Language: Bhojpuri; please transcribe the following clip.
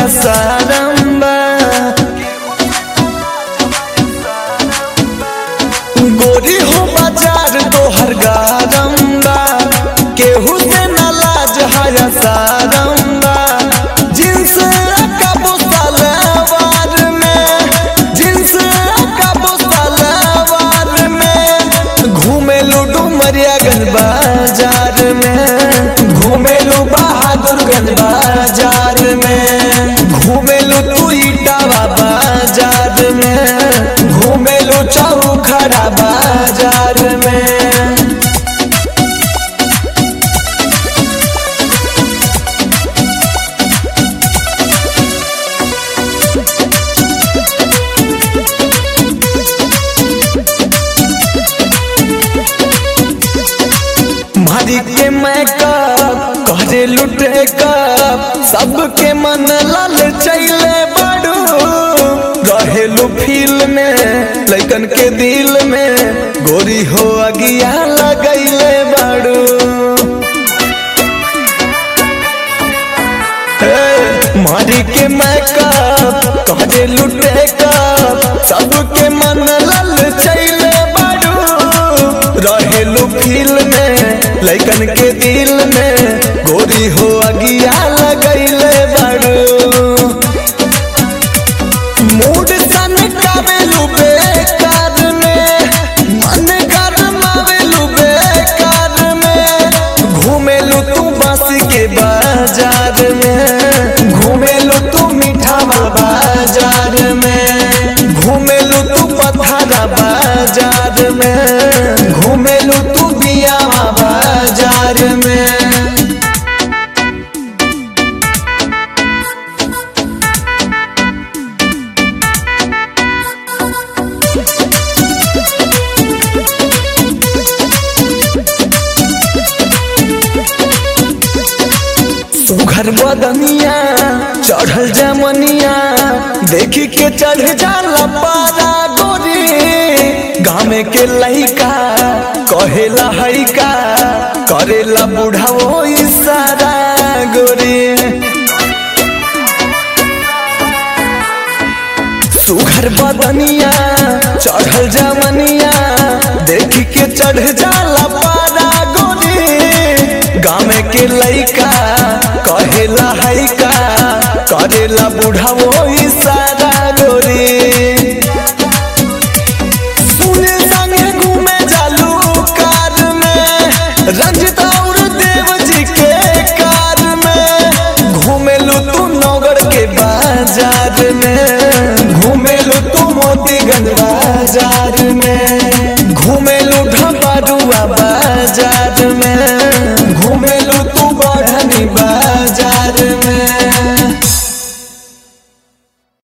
सारम्बा गोरी हो बाजार तोहर गारम्बा केहू से न लाज है सारम्बा जिन्स कबो सलवार में जिन्स कबो सलवार में घूमेलू डुमरियागंज बाजार में घूमेलू बहादुरगंज बाजार में घूमेलू तू इटावा बाजार में घूमेलू चौखड़ा बाजार में मारी के मैकअप करे लुटे कप सबके मन लाल चैले बाड़ू रहेलू फील में लैकन के दिल में गोरी हो अगिया लगैले बाड़ू हे, मारी के मैकअप करे लुटे कप सबके मन लाल चैले बाड़ू रहेलू फील में लैकन के दिल में गोरी हो अगिया लगैले बाड़ू मूड सन कावेलू बेकार में मन गरमावेलू बेकार में घूमेलू तू बस के बाजार में घूमेलू तू मीठावा बाजार में घूमेलू तू पथरा बाजार में घूमेलू तू बियावा बाजार में सुघर बदनिया चढ़ल जमनिया देखी के चढ़ जाला पारा गोरी गामे के लइका कहेला हइका करेला बुढ़ाओ इशारा गोरी सुघर बदनिया चढ़ल जमनिया देखी के चढ़ जाला पारा गोरी गाँव के लइका कहेला हइका करेला बुढ़ाओ इशारा गोरी सुने संगे घूमे जालू कार में रंजित और देव जी के कार में घूमेलू तू नगर के बाजार में घूमेलू तू मोतीगंज बाजार में घूमेलू ढबारुआ बाजार में